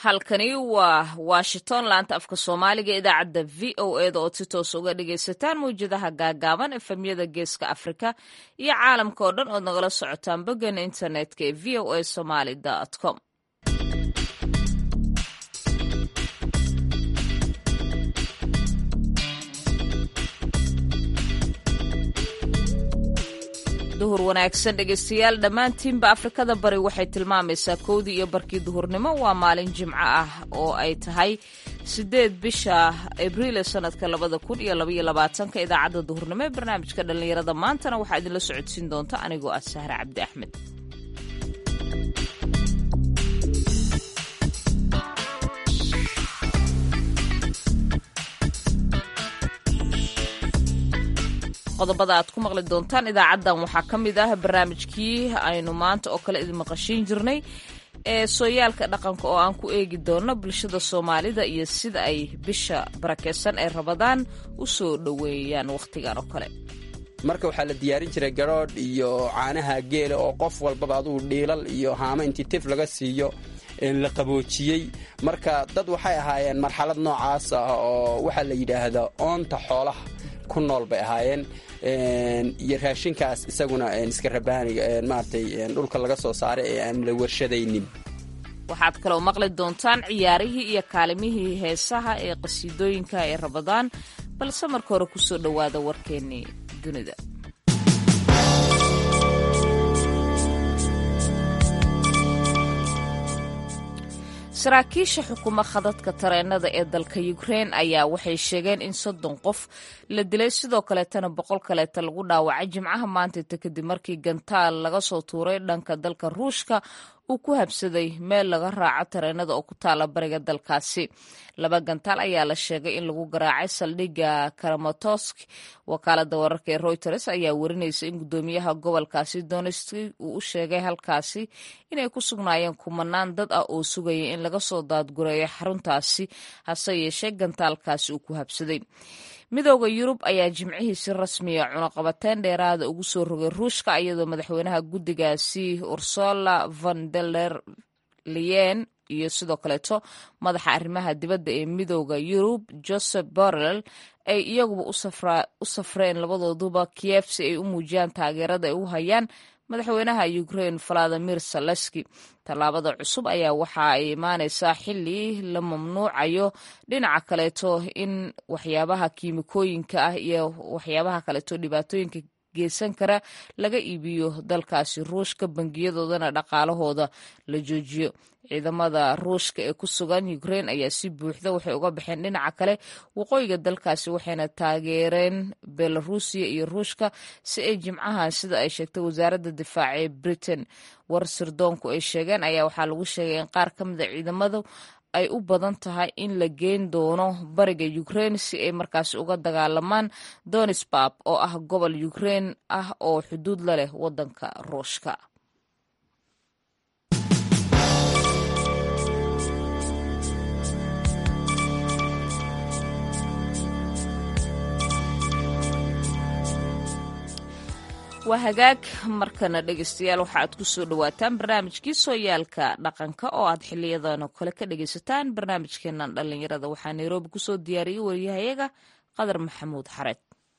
halkani waa washington laanta afka soomaaliga idaacadda v o eda ood si toos uga dhagaysataan mawjadaha gaagaaban efemyada geeska afrika iyo caalamka oo dhan ood nagala socotaan boggeena internetka ee v o a somaly com duhur wanaagsan dhegaystayaal dhammaantiinba afrikada bari waxay tilmaamaysaa kowdii iyo barkii duhurnimo waa maalin jimco ah oo ay tahay sideed bisha abriil ee sanadka labada kun iyo labaiyo labaatanka idaacadda duhurnimo ee barnaamijka dhallinyarada maantana waxaa idinla socodsiin doonta anigoo ah sahre cabdi axmed qodobada aad ku maqli doontaan idaacaddan waxaa ka mid ah barnaamijkii aynu maanta oo kale idin maqashiin jirnay ee sooyaalka dhaqanka oo aan ku eegi doono bulshada soomaalida iyo sida ay bisha barakeysan ee rabadaan u soo dhoweeyaan wakhtigan oo kale marka waxaa la diyaarin jiray garoodh iyo caanaha geela oo qof walbaba adugu dhiilal iyo haamo intii tif laga siiyo la qaboojiyey marka dad waxay ahaayeen marxalad noocaas ah oo waxaa la yidhaahdaa oonta xoolaha ku nool bay ahaayeen iyo raashinkaas isaguna iska rabaaniga maaragtay dhulka laga soo saaray ee aan la warshadaynin waxaad kaloo maqli doontaan ciyaarihii iyo kaalimihii heesaha ee qasiidooyinka ee rabadaan balse marka hore kusoo dhowaada warkeennii dunida saraakiisha xukuma khadadka tareenada ee dalka ukrein ayaa waxay sheegeen in soddon qof la dilay sidoo kaleetana boqol kaleeta lagu dhaawacay jimcaha maantayta kadib markii gantaal laga soo tuuray dhanka dalka ruushka uu ku habsaday meel laga raaco tareenada oo ku taala bariga dalkaasi laba gantaal ayaa la sheegay in lagu garaacay saldhigga karamatosk wakaalada wararka ee reuters ayaa warinaysa in guddoomiyaha gobolkaasi donetski uu u sheegay halkaasi inay ku sugnaayeen kumanaan dad ah oo sugaya in laga soo daadgureeyo xaruntaasi hase yeeshee gantaalkaasi uu ku habsaday midooda yurub ayaa jimcihii si rasmiya cunaqabateyn dheeraada ugu soo rogay ruushka iyadoo madaxweynaha guddigaasi ursula von deler leyen iyo sidoo kaleeto madaxa arrimaha dibadda ee midooda yurub joseph borrell ay iyaguba u safreen labadooduba kiev si ay u muujiyaan taageerada ay u hayaan madaxweynaha ukrain valadimir saleski tallaabada cusub ayaa waxa ay imaaneysaa xili la mamnuucayo dhinaca kaleeto in waxyaabaha kiimikooyinka ah iyo waxyaabaha kaleeto dhibaatooyinka geysan kara laga iibiyo dalkaasi ruushka bangiyadoodana dhaqaalahooda la joojiyo ciidamada ruushka ee ku sugan ukrain ayaa si buuxda waxay uga baxeen dhinaca kale waqooyiga dalkaasi waxayna taageereen belarusiya iyo ruushka si ay jimcahan sida ay sheegtay wasaaradda difaaca ee britain war sirdoonku ay sheegeen ayaa waxaa lagu sheegay in qaar ka mida ciidamadu ay u badan tahay in la geyn doono bariga ukrain si ay markaasi uga dagaalamaan donisbab oo ah gobol ukrain ah oo xuduud la leh wadanka ruushka waa hagaag markana dhegaystayaal waxa aad ku soo dhowaataan barnaamijkii sooyaalka dhaqanka oo aad xiliyadan oo kale ka dhagaysataan barnaamijkeenan dhallinyarada waxaa nairobi kusoo diyaariyey wariyahayaga qadar maxamuud xareed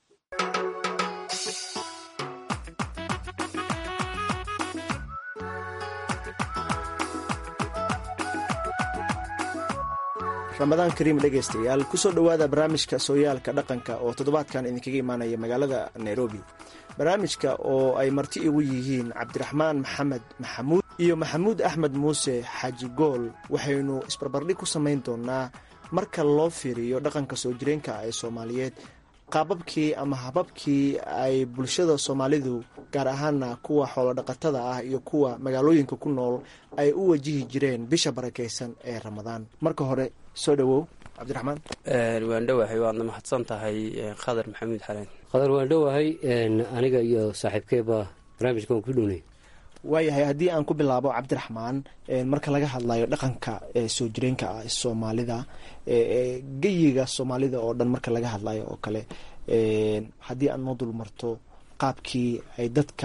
ramadaan kariim dhegaystayaal kusoo dhowaada barnaamijka sooyaalka dhaqanka oo toddobaadkan idinkaga imaanaya magaalada nairobi barnaamijka oo ay marti igu yihiin cabdiraxmaan maxamed maxamuud iyo maxamuud axmed muuse xaaji gool waxaynu isbarbardhig ku samayn doonaa marka loo fiiriyo dhaqanka soo jireenka ee soomaaliyeed qaababkii ama hababkii ay bulshada soomaalidu gaar ahaana kuwa xoolodhaqatada ah iyo kuwa magaalooyinka ku nool ay u wajihi jireen bisha barakaysan ee ramadaan marka hore soo dhowow cabdiraxmaan waan dhowahay waadna mahadsan tahay khadar maxamuud xaleen qadar waan dhowahay aniga iyo saaxiibkeeba barnaamijka waan ku dhownay waayahay haddii aan ku bilaabo cabdiraxmaan marka laga hadlayo dhaqanka soo jireenka ah soomaalida geyiga soomaalida oo dhan marka laga hadlayo oo kale haddii aad noo dul marto qaabkii ay dadka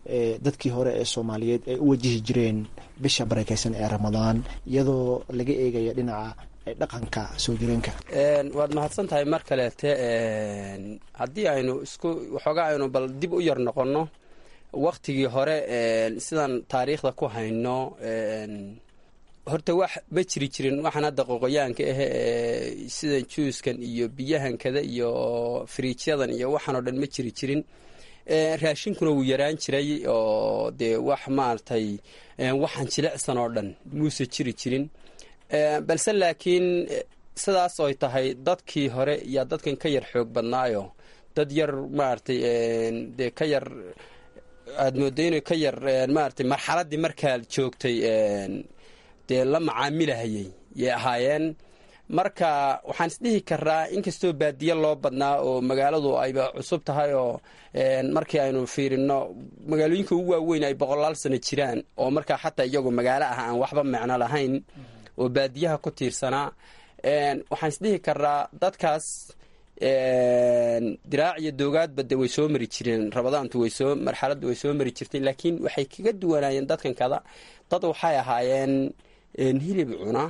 dadkii hore ee soomaaliyeed ay u wajihi jireen bisha barakeysan ee ramadaan iyadoo laga eegaya dhinaca dhaqanka soo jireenka waad mahadsan tahay mar kaleete haddii aynu isku waxoogaa aynu bal dib u yar noqonno waktigii hore sidaan taariikhda ku hayno horta wax ma jiri jirin waxaan hadda qoqoyaanka ah ee sida juuskan iyo biyahankada iyo firiijyadan iyo waxaan oo dhan ma jiri jirin raashinkuna wuu yaraan jiray oo dee wax maaragtay waxaan jilicsan oo dhan muuse jiri jirin balse laakiin sidaas oy tahay dadkii hore yaa dadkan ka yar xoog badnaayo dad yar maaragtay dee ka yar aada mooda inay ka yar maaragtay marxaladdii markaad joogtay dee la macaamilahayay yay ahaayeen marka waxaan isdhihi karaa inkastoo baadiye loo badnaa oo magaaladu ayba cusub tahay oo markii aynu fiirino magaalooyinka ugu waaweyn ay boqolaal sano jiraan oo markaa xataa iyagu magaalo ah aan waxba micno lahayn oo baadiyaha ku tiirsanaa waxaan isdhihi karaa dadkaas diraac iyo doogaadba de way soo mari jireen rabadaantu waysoo marxaladdu way soo mari jirtay laakiin waxay kaga duwanaayeen dadkan kada dad waxay ahaayeen hilib cuna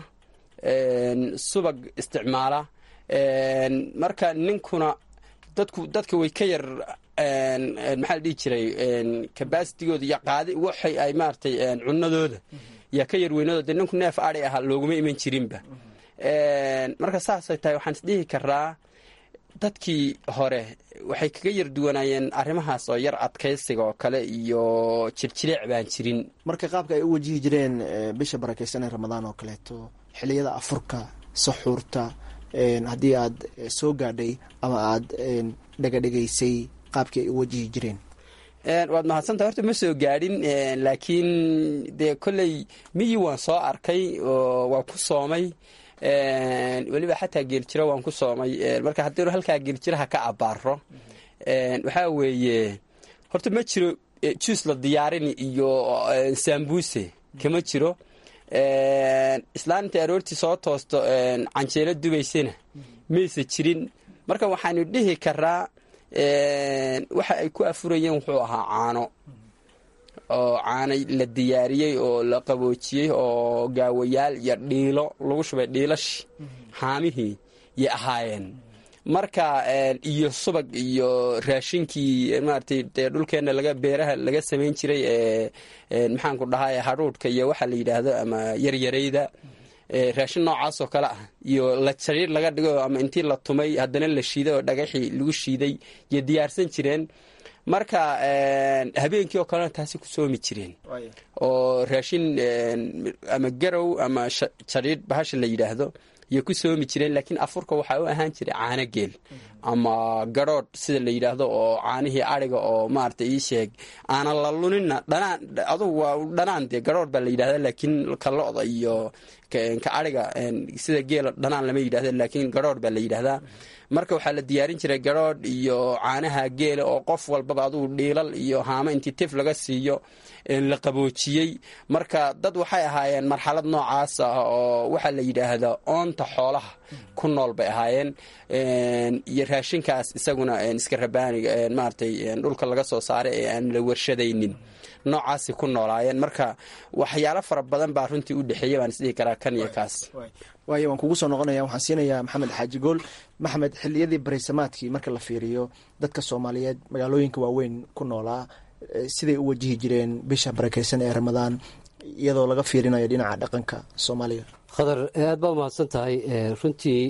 subag isticmaala marka ninkuna dadku dadka way ka yar maxaa la dhihi jiray cabacitigooda iyo qaadi waxay ay maaratay cunadooda yaa ka yar weynadooda de ninku neef adi aha looguma iman jirinba marka saasay tahay waxaan isdhihi karaa dadkii hore waxay kaga yar duwanaayeen arrimahaas oo yar adkaysiga oo kale iyo jirjileec baan jirin marka qaabka ay u wajihi jireen bisha barakeysan ee ramadaan oo kaleeto xiliyada afurka saxuurta haddii aad soo gaadhay ama aad dhegadhegaysay qaabkii ay u wajihi jireen waad mahadsantaha horta ma soo gaadhin laakiin dee kolley miyii waan soo arkay oo waan ku soomay weliba xataa geeljiro waan ku soomay marka haddii halkaa geeljiraha ka abaaro waxaa weeye horta ma jiro juus la diyaarini iyo saambuse kama jiro islaamta aroortii soo toosto canjeelo dubaysana maysa jirin marka waxaanu dhihi karaa waxa ay ku afurayeen wuxuu ahaa caano oo caano la diyaariyey oo la qaboojiyey oo gaawayaal iyo dhiilo lagu shubay dhiilashi haamihii yay ahaayeen marka iyo subag iyo raashinkii maaragtay dee dhulkeenna laga beeraha laga samayn jiray ee maxaanku dhahay hadhuudhka iyo waxa la yidhaahdo ama yaryarayda raashin noocaasoo kale ah iyo la jariir laga dhigo ama intii la tumay haddana la shiiday oo dhagaxii lagu shiiday yay diyaarsan jireen marka habeenkii oo kalena taasi ku soomi jireen oo raashin ama garow ama jariir bahasha la yidhaahdo yay ku soomi jireen laakiin afurka waxaa u ahaan jiray caano geel ama garhoodh sida la yidhaahdo oo caanihii adhiga oo maarata ii sheeg aanan la lunina dhanaan adugu waa dhanaan dee garhoodh baa la yidhahda laakiin ka lo-da iyo ka adhiga sida geela dhanaan lama yidhahdo laakiin garhoodh baa la yidhahdaa marka waxaa la diyaarin jiray garhoodh iyo caanaha geela oo qof walbaba adugu dhiilal iyo haamo intii tif laga siiyo la qaboojiyey marka dad waxay ahaayeen marxalad noocaas ah oo waxaa la yidhaahdaa oonta xoolaha ku nool bay ahaayeen iyo raashinkaas isaguna iska rabaaniga maaratay dhulka laga soo saaray ee aan la warshadaynin noocaasi ku noolaayeen marka waxyaalo fara badan baa runtii u dhexeeya baan isdhihi karaa kan iyo kaas waayo waan kugu soo noqonaya waxaan siinayaa maxamed xaaji gool maxamed xiliyadii barisamaadkii marka la fiiriyo dadka soomaaliyeed magaalooyinka waaweyn ku noolaa siday u wajihi jireen bisha barakeysan ee ramadaan iyadoo laga fiirinayo dhinaca dhaqanka soomaaliga khadar aad baa umahadsan tahay runtii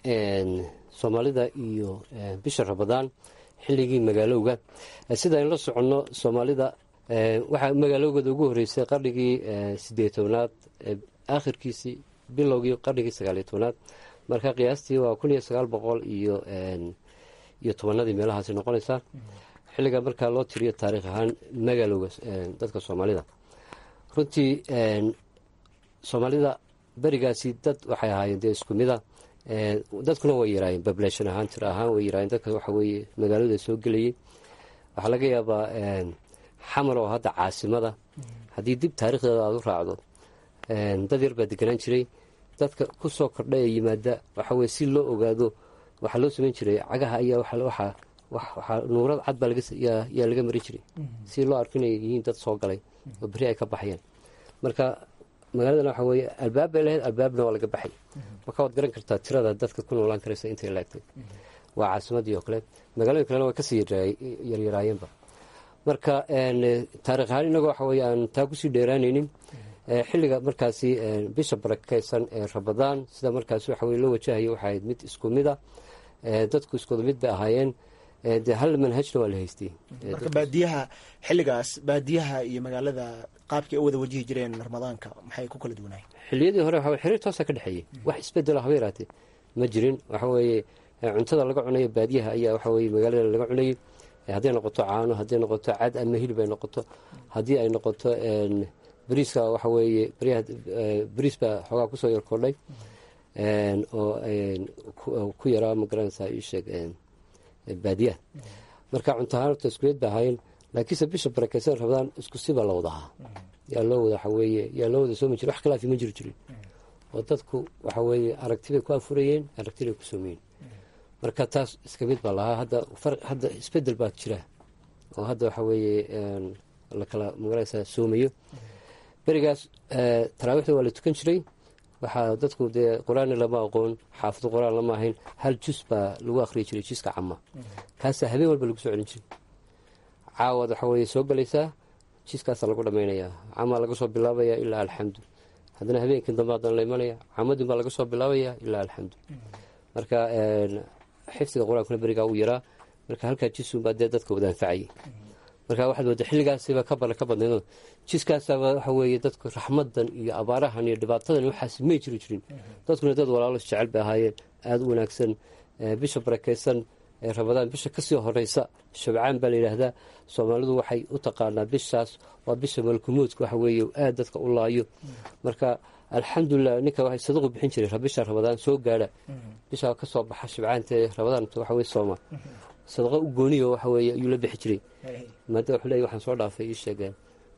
soomaalida iyo bisha ramadaan xilligii magaalowga sida aynu la soconno soomaalida waxaa magaalowgada ugu horeysay qarnigii sideed tobnaad aakhirkiisii bilowgii qarnigii sagaaliyo tobnaad marka qiyaastii waa kun iyo sagaal boqol iyo iyo tobanadii meelahaasi noqonaysaa xilliga markaa loo tiriyo taariikh ahaan magaalowga dadka soomaalida runtii soomaalida berigaasi dad waxay ahaayeen dee isku mida dadkuna way yaraayeen bablation ahaan tir ahaan way yaraayeen dadka waxa weeye magaalada soo gelayay waxaa laga yaabaa xamar oo hadda caasimada haddii dib taariikhdeeda aada u raacdo dad yar baa deganaan jiray dadka ku soo kordha ee yimaada waxa weye si loo ogaado waxaa loo samayn jiray cagaha ayaa waxaa waxaa nuurad cad baa yaa laga marin jiray si loo arko inay yihiin dad soo galay oo beri ay ka baxayaan marka magaaladana waxaa weeye albaab bay lahayd albaabna waa laga baxay marka waad garan kartaa tirada dadka ku noolaan karaysa intay laagtay waa caasimadii oo kale magaalooyin kalena waa kasii yaryaraayeenba marka taarikh ahaan inagoo waxa weye aan taa kusii dheeraanaynin xilliga markaasi bisha barakeysan ee rabadaan sida markaasi waxa weye loo wajahayo waxay ahayd mid isku mida dadku iskooda mid bay ahaayeen dee hal manhajna waa la haystay marka baadiyaha xilligaas baadiyaha iyo magaalada qaabkii ay u wada wajihi jireen ramadaanka maxay ku kala duwanaay xilliyadii hore waxa xiriir toosa ka dhexeeyey wax isbedelo haba yaraatee ma jirin waxa weeye cuntada laga cunayo baadiyaha ayaa waxa weye magaalada laga cunayay hadday noqoto caano hadday noqoto cad ama hilib ay noqoto haddii ay noqoto bariiska waxa weeye bariis baa xoogaa kusoo yar kordhay oo ku yaraa magaranaysaa iisheeg baadiyaha marka cuntahaan horta iskuleed ba ahaayeen laakiinse bisha barakeysan rabadaan isku sibaa la wada ahaa yaa loo wada waxaweeye yaa loo wada soomi jira wax khilaafi ma jiri jirin oo dadku waxa weeye aragtibay ku afurayeen aragtibay ku soomayeen marka taas iska mid baa lahaa hadda hadda isbedel baa jira oo hadda waxa weeye lakala magaranaysaa soomayo berigaas taraawiixda waa la tukan jiray waxaa dadku dee qur-aanna lama aqoon xaafadu qur-aan lama ahayn hal jus baa lagu akhriyi jiray juska cama kaasaa habeen walba lagu soo celin jiray caawad waxa weye soo galaysaa jiskaasaa lagu dhammaynayaa camaa laga soo bilaabaya ilaa alxamdu haddana habeenkii dambe haddana la imanaya camadin baa laga soo bilaabaya ilaa alxamdu marka xifdiga qur-aankuna berigaa uu yaraa marka halkaa jisunbaa dee dadka wada anfacayay marka waxaad mooda xilligaasiba ka bala ka badnaydoo jiskaasaba waxa weeye dadku raxmadan iyo abaarahan iyo dhibaatadan waxaas may jiri jirin dadkuna dad walaalo isjecel bay ahaayeen aada u wanaagsan bisha barakeysan ee rabadaan bisha kasii horeysa shabcaan baa la yidhaahdaa soomaalidu waxay u taqaanaa bishaas waa bisha malkumuudka waxa weeye aada dadka u laayo marka alxamdulilah ninka waxay sadaqu bixin jiray bisha rabadaan soo gaadha bishaa kasoo baxa shabcaanta ee rabadaan waxa weye sooma sadaqa u gooniyo waxa weeye ayuu la bixi jiray maada wuxuu leeyahy waxaan soo dhaafay ii sheegeen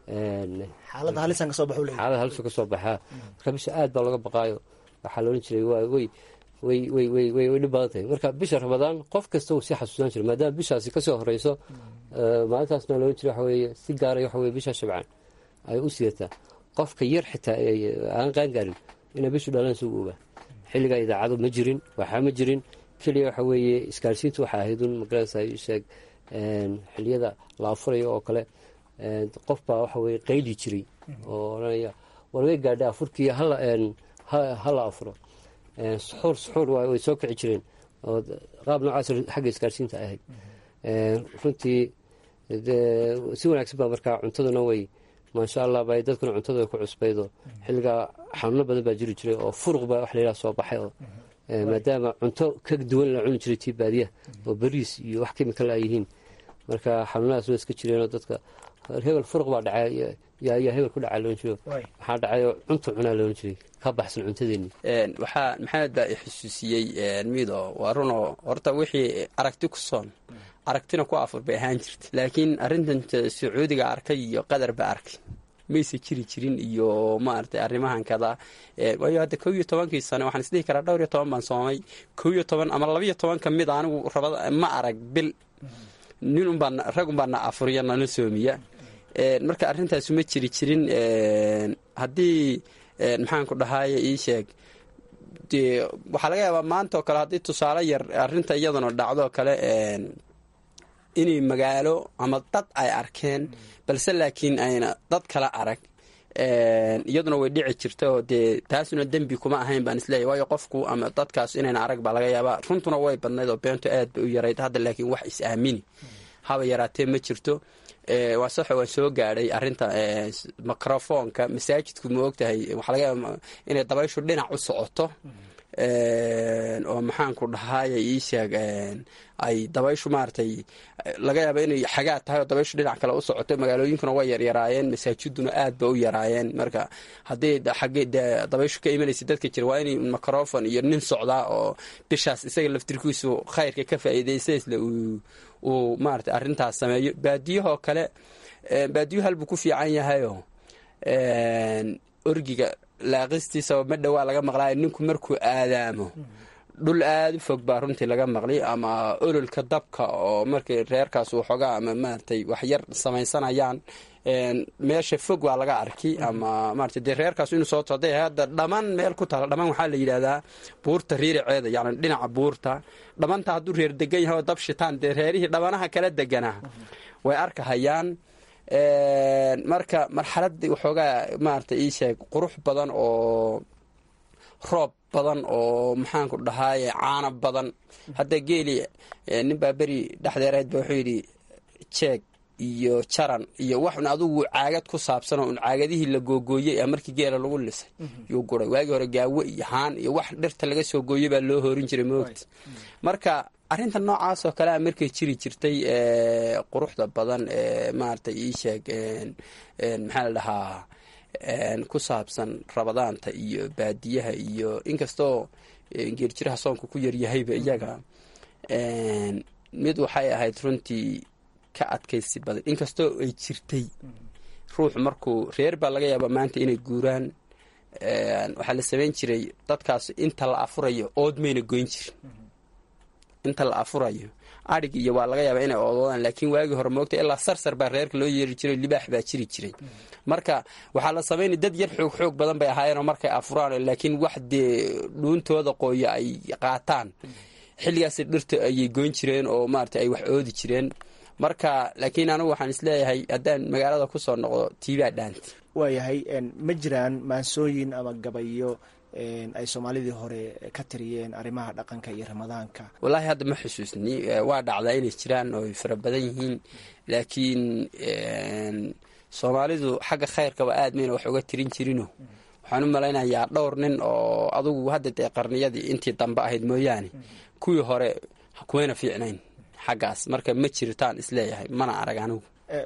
xaalada halisan kasoo baxu leeyahy xaalada halisu kasoo baxaa marka bisha aad baa looga baqaayo waxaa la odhan jiray waa wey way way way way way dhib badan tahay marka bisha rabadaan qof kasta uu sii xasuusan jiray maadaama bishaasi kasoo horeyso maalintaasna la odhan jiray waxa weeye si gaaray waxa weye bisha shabcaan ay u sidataa qofka yar xitaa aan qaangaarin inay bishu dhalan sugu ogaa xilligaa idaacado ma jirin waxaa ma jirin keliya waxa weeye isgaarsiintu waxay ahayd un magaranaysa sheeg xiliyada la afurayo oo kale qof baa waxa weye qayli jiray oo odhanaya war way gaadha afurkii hala afuro suxuur suxuur way soo kici jireen oo qaab noocaas xagga isgaarsiinta ahayd runtii si wanaagsan baa markaa cuntaduna way maasha allah ba dadkuna cuntada way ku cusbaydo xilligaa xanuuno badan baa jiri jiray oo furuq baa wax layidhaha soo baxay oo maadaama cunto ka duwan la cuni jiray tii baadiyaha oo bariis iyo wax kimikal ay yihiin marka xanuunadaas waa iska jireenoo dadka hebel furuq baa dhacay yaa hebel ku dhacaa loon jiro waxaa dhacayoo cunta cunaa loon jiray ka baxsan cuntadeeni waxaa maxamed baa i xusuusiyey mido waa runoo horta wixii aragti ku soon aragtina ku afur bay ahaan jirta laakiin arrintan sacuudiga arkay iyo qadar ba arkay mayse jiri jirin iyo maaragtay arrimahan kada waayo hadda kow iyo tobankii sane waxaan isdhihi karaa dhowr iyo toban baan soomay kow iyo toban ama labiyo toban ka mid a anigu rabada ma arag bil nin unbaa rag unbaa na afuriya nana soomiya marka arrintaasu ma jiri jirin haddii maxaanku dhahaaye ii sheeg dee waxaa laga yaabaa maanta oo kale haddii tusaale yar arrinta iyadana dhacdo kale inay magaalo ama dad ay arkeen balse laakiin ayna dad kala arag iyaduna way dhici jirta oo dee taasuna dembi kuma ahayn baan isleeyahy waayo qofku ama dadkaas inayna arag baa laga yaabaa runtuna way badnayd oo beentu aad bay u yarayd hadda laakiin wax is-aamini haba yaraatee ma jirto waa saxo waan soo gaadhay arrinta microfoonka masaajidku ma ogtahay waxaa laga yaaba inay dabayshu dhinac u socoto oo maxaanku dhahaaya ii sheeg ay dabayshu maaragtay laga yaaba inay xagaa tahay oo dabayshu dhinac kale u socoto magaalooyinkuna way yaryaraayeen masaajiduna aad ba u yaraayeen marka haddii xagge dee dabayshu ka imanaysa dadka jira waa inay microfon iyo nin socdaa oo bishaas isaga laftirkiisu khayrka ka faa'iidaysaysle uu maarata arrintaas sameeyo baadiyahoo kale baadiyo halbuu ku fiican yahayoo orgiga laaqistiisa ma dhowaa laga maqlaayo ninku markuu aadaamo dhul aada u fog baa runtii laga maqli ama ololka dabka oo markii reerkaas waxoogaa ama maaragtay waxyar samaysanayaan meesha fog waa laga arki ama maarata dee reerkaas inuu soo today hadda dhammaan meel ku taala dhammaan waxaa la yidhahdaa buurta riiriceeda yani dhinaca buurta dhammaanta hadduu reer degan yahay oo dab shitaan dee reerihii dhabanaha kala deganaa way arkahayaan marka marxaladii waxoogaa maarata ii sheeg qurux badan oo roob badan oo maxaanku dhahaaye caano badan hadda geeli ninbaa beri dhexdeerayd ba wuxuu yidhi jeeg iyo jaran iyo waxun adugu caagad ku saabsanoo un caagadihii la googooyey a markii geela lagu lisay yuu guray waagii hore gaawo iyo haan iyo wax dhirta laga soo gooyey baa loo horin jiray moogta marka arrinta noocaas oo kale a markay jiri jirtay quruxda badan ee maarata ii sheeg maxaa la dhahaa ku saabsan rabadaanta iyo baadiyaha iyo inkastoo geerjiraha soonka ku yaryahayba iyaga mid waxay ahayd runtii ka adkaysi badan inkastoo ay jirtay ruuxu markuu reer baa laga yaaba maanta inay guuraan waxaa la samayn jiray dadkaas inta la afurayo ood mayna goyn jirin inta la afurayo adhig iyo waa laga yaaba inay oodoodaan laakiin waagii hore moogta ilaa sarsar baa reerka loo yeeri jiray libaax baa jiri jiray marka waxaa la samaynay dad yar xoog xoog badan bay ahaayeenoo markay afuraan laakiin wax dee dhuuntooda qooya ay qaataan xilligaas dhirta ayay goyn jireen oo maarata ay wax oodi jireen marka laakiin anigu waxaan isleeyahay haddaan magaalada kusoo noqdo tiibaa dhaanta waayahay ma jiraan maansooyin ama gabayo ay soomaalidii hore ka tiriyeen arrimaha dhaqanka iyo ramadaanka wallaahi hadda ma xusuusni waa dhacdaa inay jiraan oo ay fara badan yihiin laakiin soomaalidu xagga khayrkaba aad mayna wax uga tirin jirino waxaan u malaynayaa dhowr nin oo adugu hadda dee qarniyadii intii dambe ahayd mooyaane kuwii hore kumayna fiicnayn xaggaas marka ma jiritaan isleeyahay mana arag anigu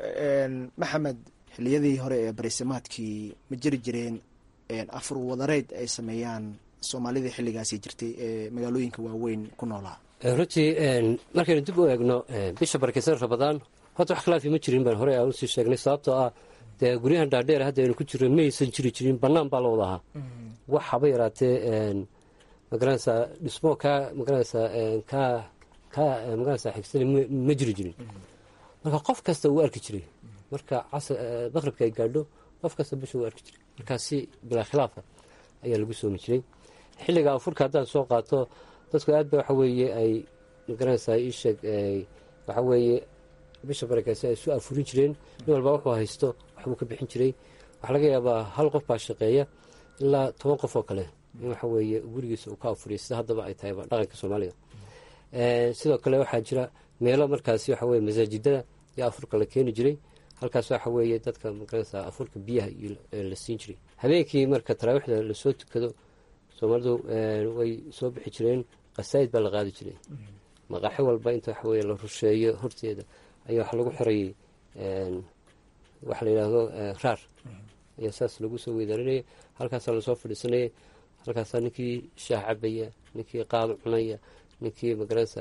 maxamed xiliyadii hore ee barisamaadkii ma jiri jireen afur wadareed ay sameeyaan soomaalidii xilligaasi jirtay ee magaalooyinka waaweyn ku noolaa runtii markaynu dib u eegno bisha barakeysan rabadaan horta wax khilaafi ma jirin baan horey aan usii sheegnay sababtoo ah dee guryahan dhaadheer hadda aynu ku jirno maysan jiri jirin bannaan baa la wada ahaa wax haba yaraatee magaranaysaa dhismo kaa magaranaysaa kaa kaa magaranaysaa xigsani ma jiri jirin marka qof kasta wuu arki jiray marka maqribka ay gaadho qof kasta bisha wuu arki jiray markaasi bilaa khilaafa ayaa lagu soomi jiray xilliga afurka haddaan soo qaato dadku aad ba waxa weeye ay magaranaysaa ii sheeg waxa weeye bisha barakeysa ay isu afurin jireen nin walba wuxuu haysto waxbuu ka bixin jiray waxaa laga yaabaa hal qof baa shaqeeya ilaa toban qof oo kale in waxa weeye gurigiisa uu ka afuriya sida haddaba ay tahayba dhaqanka soomaalida sidoo kale waxaa jira meelo markaasi waxa weye masaajidada iyo afurka la keeni jiray halkaas waxa weeye dadka magaranaysaa afurka biyaha la siin jiray habeenkii marka taraawiixda lasoo tukado soomaalidu way soo bixi jireen qasaa'id baa la qaadi jiray maqaaxi walba inta waxa weye la rusheeyo horteeda ayaa waxa lagu xirayay waxa la yidhaahdo raar ayaa saas lagu soo weydaarinaya halkaasaa lasoo fadhiisanaya halkaasaa ninkii shaah cabaya ninkii qaado cunaya ninkii magaranaysa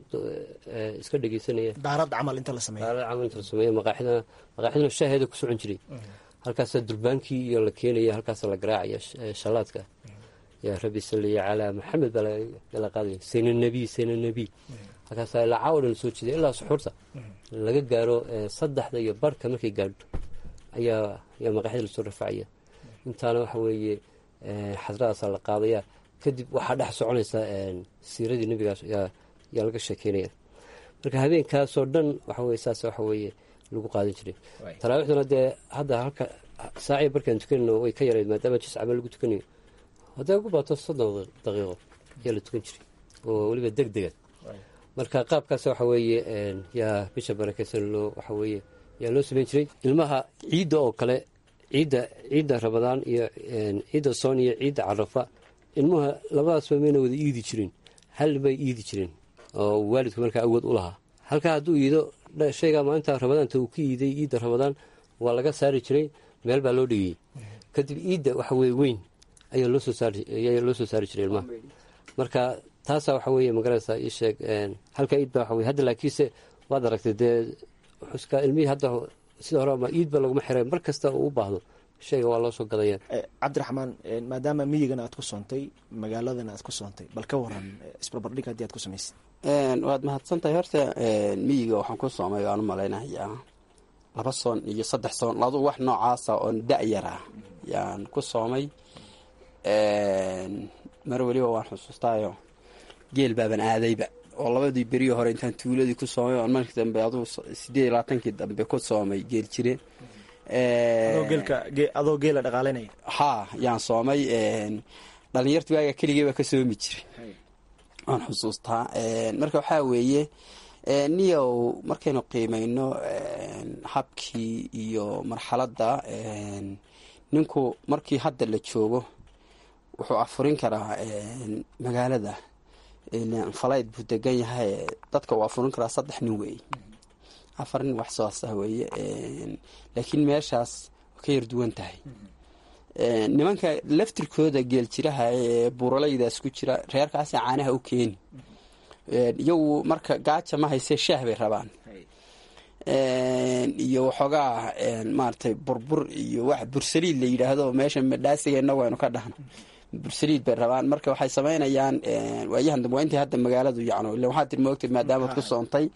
iska dhegeysanaya daarad camal inta la sameeyo daarad camal inta la sameeyo maqaaxidana maqaaxidana shaaheeda ku socon jiray halkaasaa durbaankii iyo la keenaya halkaasaa la garaacaya shallaadka yaa rabbi salliya calaa maxamed baa la qaadaya sayna nebiy sayna nebiy halkaasaa ilaa caawa dhan lasoo jeeday ilaa suxuurta laga gaaro saddexda iyo barhka markay gaadho ayaa ayaa maqaaxida lasoo rafacaya intaana waxa weeye xasradaasaa la qaadaya kadib waxaa dhex soconaysa siiradii nebigaas yaa laga sheekeynaya marka habeenkaasoo dhan waxa weye saas waxa weeye lagu qaadan jiray taraawiixduna dee hadda halka saacii barkaan tukanayno way ka yarayd maadaama jis camal lagu tukanayo hadday ugu baato soddon daqiiqo ayaa la tukan jiray oo weliba deg dega marka qaabkaas waxa weeye yaa bisha barakeysan loo waxa weeye yaa loo sameyn jiray ilmaha ciidda oo kale ciidda ciidda rabadaan iyo ciidda soon iyo ciidda carafa ilmuha labadaasba mayna wada iidi jirin hal bay iidi jireen oo waalidku markaa awood u lahaa halkaa hadduu iido shaygaa maalinta rabadaanta uu ka iiday iidda rabadaan waa laga saari jiray meel baa loo dhigayey kadib iidda waxa weye weyn ayaa loo soo saari ayaa loo soo saari jiray ilmaha marka taasaa waxa weeye magaranaysaa ii sheeg halkaa iid baa waxa weye hadda laakiinse waad aragtay dee xuska ilmihii hadda sida hore ama iid ba laguma xiray mar kasta uu u baahdo shayga waa loo soo gadaya cabdiraxmaan maadaama miyigana aad ku soontay magaaladana aad ku soontay bal ka waran isbarbardhig haddii aad ku samaysay waad mahadsantahay horta miyiga waxaan ku soomay waan u malaynayaa laba soon iyo saddex soon ladu wax noocaasa oon da-yar ah yaan ku soomay mar weliba waan xusuustaayo geel baaban aadayba oo labadii beriyo hore intaan tuuladii ku soomay oon markii dambe aduu sideed iyo labaatankii dambe ku soomay geel jire adoo geela dhaqaalanaya haa yaan soomay dhalinyarta waaga keligay baa ka soomi jiray waan xusuustaa marka waxaa weeye niyow markaynu qiimayno habkii iyo marxaladda ninku markii hadda la joogo wuxuu afurin karaa magaalada falayd buu degan yahay dadka uu afurin karaa saddex nin weeye afar nin wax soasa weeye laakiin meeshaas waa ka yar duwan tahay nimanka laftirkooda geeljiraha ee buuralaydaas ku jira reerkaasi caanaha u keeni iyagu marka gaaja ma haysee shaah bay rabaan iyo waxoogaa maaratay burbur iyo wax bursaliid la yidhaahdo meesha madhaasiga inagu aynu ka dhahno bursaliid bay rabaan marka waxay samaynayaan waayahan dambe waa intii hadda magaaladu yacno illa waxaad tir moogtay maadaamaad ku soontay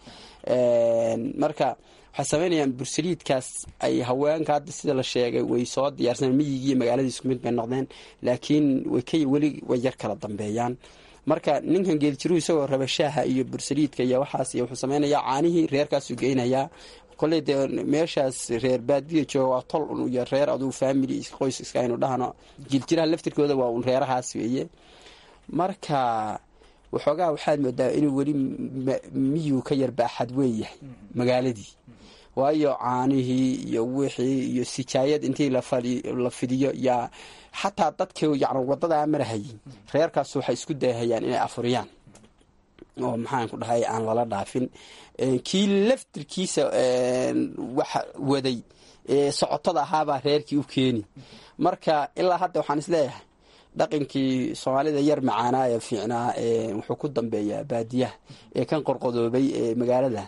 marka waxay samaynayaan bursaliidkaas ay haweenka hadda sida la sheegay way soo diyaarsaneen miyigii magaaladii isku mid bay noqdeen laakiin way ka weli way yar kala dambeeyaan marka ninkan geeljiruhu isagoo raba shaaha iyo bursaliidka iyo waxaas iyo wuxuu samaynayaa caanihii reerkaasuu geynayaa koley dee meeshaas reer baadiya jooga waa tol un iyo reer aduu family qoys iska aynu dhahno jiljiraha laftirkooda waa un reerahaas weeye marka waxoogaa waxaad moodaa inuu weli miyuu ka yar baaxad weeyahay magaaladii waayo caanihii iyo wixii iyo sijaayad intii la fidiyo yaa xataa dadkii yan wadadaa marahayay reerkaas waxay isku dayahayaan inay afuriyaan oo maxaan ku dhahay aan lala dhaafin kii laftirkiisa wax waday socotada ahaabaa reerkii u keeni marka ilaa hadda waxaan isleeyahay dhaqankii soomaalida yar macaanaa ee fiicnaa wuxuu ku dambeeyaa baadiyaha ee kan qorqodoobay ee magaalada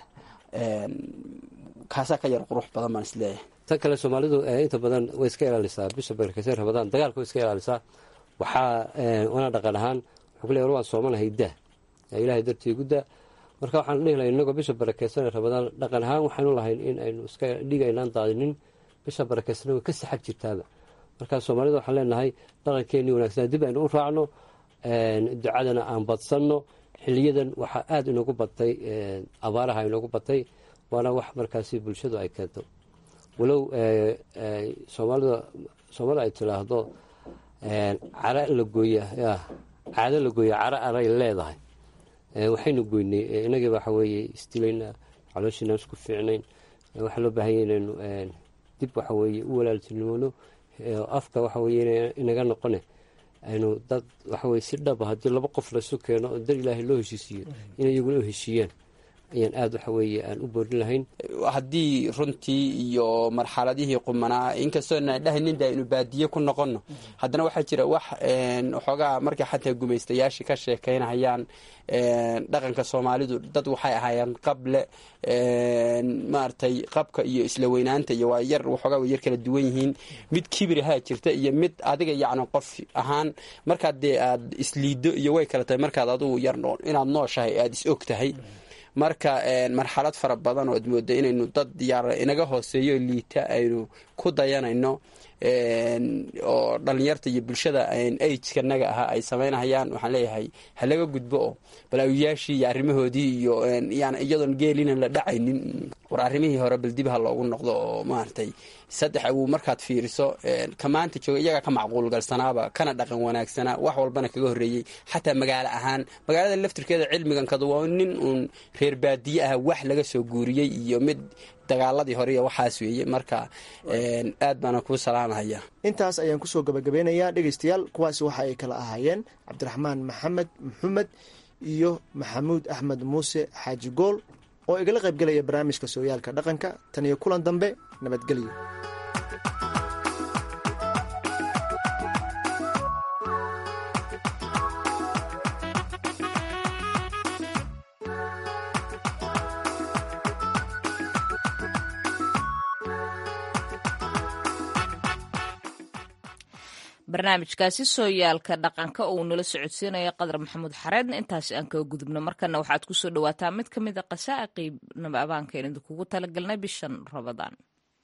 kaasaa ka yar qurux badan baan isleeyahay tan kale soomaalidu inta badan way iska ilaalisaa bisha barkaseen rabadaan dagaalka way iska ilaalisaa waxaa wana dhaqan ahaan wuxuu ku leey war waan soomanahay daa ilaahay dartii gu daa marka waxaan dhihi lahay inagoo bisha barakeysan rabadaan dhaqan ahaan waxaanu lahayn in aynu iska dhiga aynaan daadinin bisha barakeysan way ka saxag jirtaaba marka soomaalida waxaan leenahay dhaqankeenii wanaagsan dib aynu u raacno ducadana aan badsanno xiliyadan waxaa aada inoogu batay abaaraha inoogu batay waana wax markaasi bulshadu ay keento walow soomaalida soomaalida ay tilaahdo cara la gooya caado la gooya cara aray leedahay waxaynu goynay inagii waxa weeye isdilayna calooshiinaan isku fiicnayn waxaa loo baahanya inaynu dib waxa weeye u walaaltinimoono afka waxa weye inaga noqone aynu dad waxaweye si dhaba haddii laba qof laysu keeno oo dar ilaahay loo heshiisiiyo inay iyaguna u heshiiyaan ayaan aada waxa weeye aan u boorin lahayn haddii runtii iyo marxaladihii qumanaa inkastoo na dhahnin de aynu baadiye ku noqonno haddana waxaa jira wax waxoogaa markay xataa gumaystayaashii ka sheekaynayaan dhaqanka soomaalidu dad waxay ahaayeen qable maaragtay qabka iyo isla weynaanta iyo waa yar waxoogaa way yar kala duwan yihiin mid kibirahaa jirta iyo mid adiga yacni qof ahaan markaad dee aad isliiddo iyo way kala tahay markaad adugu yar inaad nooshahay aada is og tahay marka marxalad fara badan oo ad mooda inaynu dad yaar inaga hooseeyo liita aynu ku dayanayno oo dhalinyarta iyo bulshada agekanaga ahaa ay samaynahayaan waxaan leeyahay ha laga gudbo oo balaawiyaashii iyo arrimahoodii iyo iyadoon geelinan la dhacaynin war arrimihii hore bal dib ha loogu noqdo oo maaragtay saddex uu markaad fiiriso ka maanta jooga iyagaa ka macquul galsanaaba kana dhaqan wanaagsanaa wax walbana kaga horreeyey xataa magaalo ahaan magaalada laftirkeeda cilmigankadu waa nin uun reer baadiye ah wax laga soo guuriyey iyo mid dagaaladii hore iyo waxaas weeye marka aad baana kuu salaamahaya intaas ayaan kusoo gabagabeynayaa dhegeystayaal kuwaasi waxa ay kala ahaayeen cabdiraxmaan maxamed maxamed iyo maxamuud axmed muuse xaaji gool oo igala qaybgelaya barnaamijka sooyaalka dhaqanka tan iyo kulan dambe nabadgelyo barnaamijkaasi sooyaalka dhaqanka oo uu nala socodsiinaya qadar maxamuud xareedna intaasi aan kaga gudubno markana waxaad kusoo dhawaataa mid ka mid a qasaa'iqii nabaabaankaen idinkugu talagalnay bishan rabadaan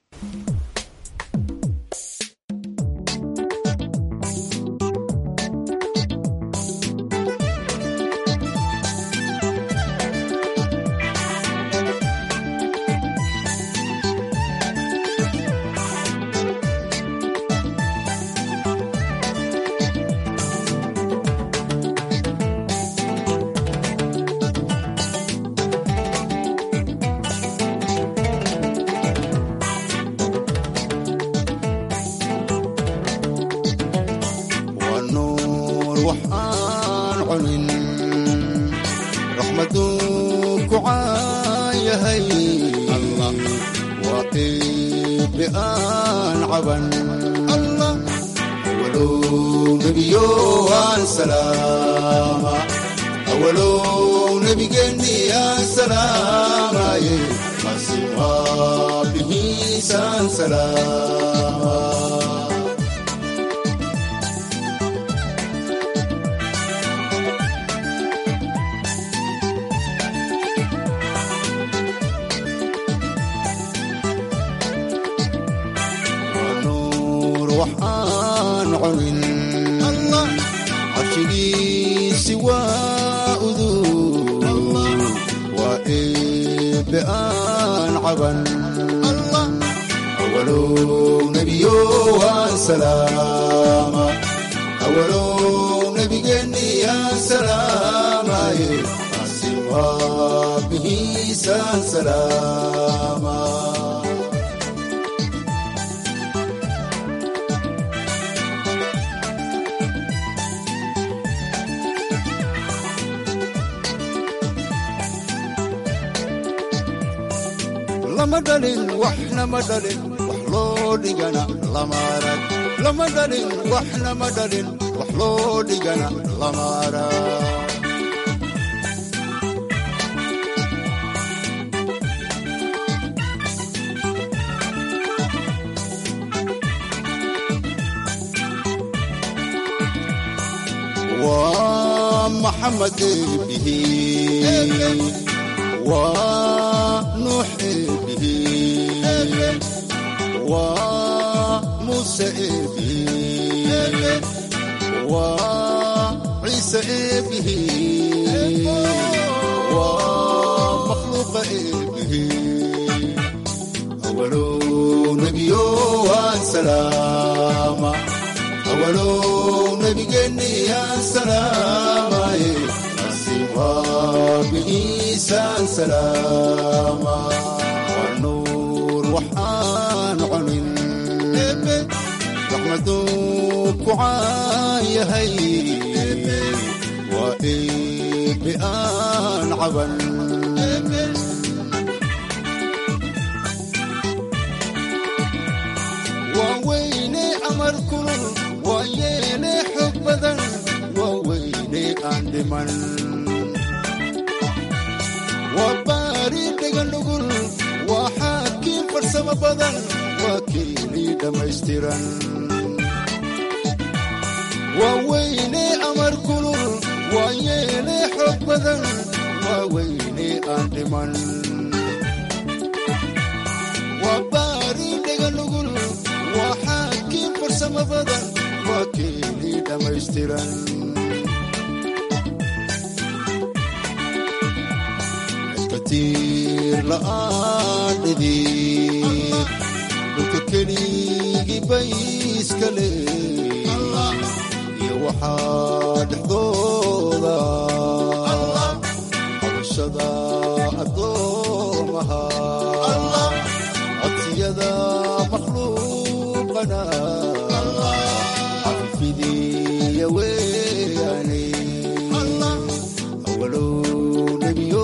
lama dhalin waxna ma dhalin wax loo dhigana lama arag lama dhalin waxna ma dhalin wax loo dhigana lama arag waa maxamed eebihi waa nuux eebihi waa muuse eebihi waa ciise eebihi waa makhluuqa eebihi awalow nebiyo waan salaama awalow nebigeenni yaan salaamaye asiwaabihiisaan salaama waa nuur waxaan cunin raxmaduu ku caan yahay waa eebe aan caban waa weyne amar kulul waa yeele xog badan waa weyne aan dhiman waa baari dheganugul waa xaakiin farsamo badan waa keelii dhammaystiran waa weyne amar kulul waa yeele xog badan waa weyne aan dhiman waa baari dheganugul waa xaakiin farsamo badan waa keelii dhammaystiran katiir la'aan dhidid dhulka keligii bayska leh iyo waxaa dhexdooda cabashada addoomaha codsiyada makhluuqana cafifidiya weyaane awalow nebiyo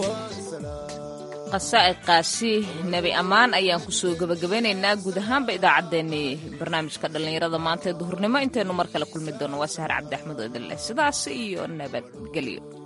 qasaa'iqaasi nebi ammaan ayaan kusoo gebagabeynaynaa guud ahaanba idaacaddeenii barnaamijka dhallinyarada maanta ee duhurnimo intaynu mar kale kulmi doono waa sahar cabdi axmed oo idin leh sidaas iyo nabadgelyo